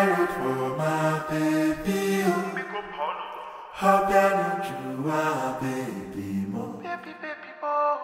road for my baby. Oh. Hope you know you are baby mo. Baby, baby, boy.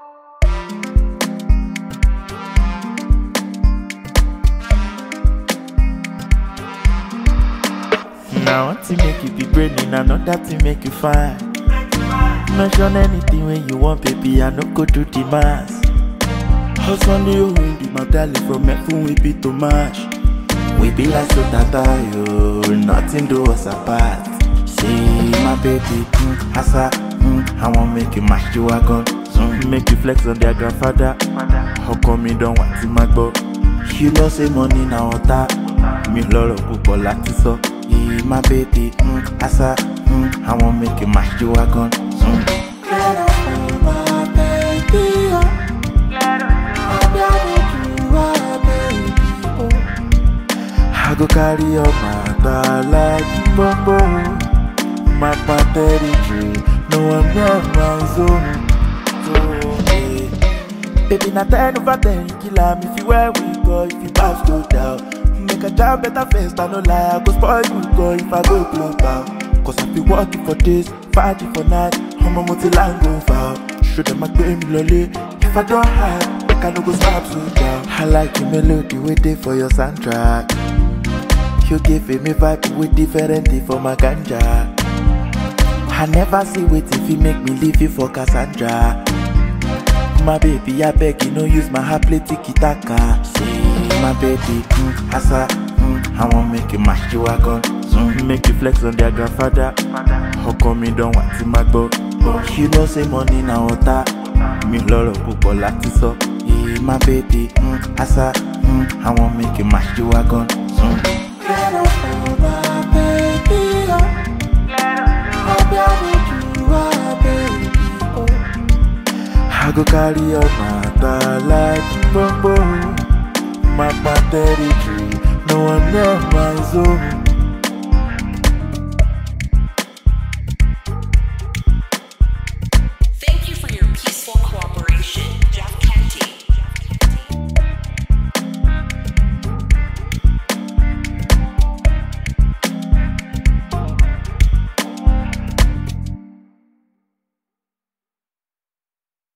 Now one thing make you be brainy, another thing make you fine. Mention anything when you want, baby, I no go do the mass. Hustle you will be my darling from F we be too much. We be like so tata, yo, nothing do us apart. See my baby, mm, asa, mm, I want make you mash you wagon. Mm, make you flex on their grandfather. How come you don't want to my go? You know say money na water. Mi lọ́rọ̀ púpọ̀ láti sọ. Yeah, my baby, mm, asa, mm, I want make you mash you wagon. Mm. Get up for my baby. Oh. Hope you know you are baby. Oh. I go carry your matter like bombo. My territory, no one near my zone. So, eh. Baby, na ten over ten, kill am if you where we go, if you pass go down. Make a job better first, I no lie, I go spoil you go if I go global. Cause I be working for days, fighting for night, I'm a multi-line go foul. Show them I pay me lolly, if I don't have, make I no go stop so down. I like the melody we dey for your soundtrack. You give me vibe with different thing for my ganja. I never see wait if you make me leave you for Cassandra. My baby, I beg you, no use my heart play tiki taka. See, my baby, mm, asa, mm, I want make you mash you wagon. Mm, make you flex on their grandfather. How come you don't want to my go? You know say money na water. Mi lọ́rọ̀ púpọ̀ láti sọ. Yeah, my baby, mm, asa, mm, I want make you mash you wagon. Mm. Get up for my baby. Oh. Hope you know you are baby. Oh. I go carry your matter like bombo. My territory, no one near my zone.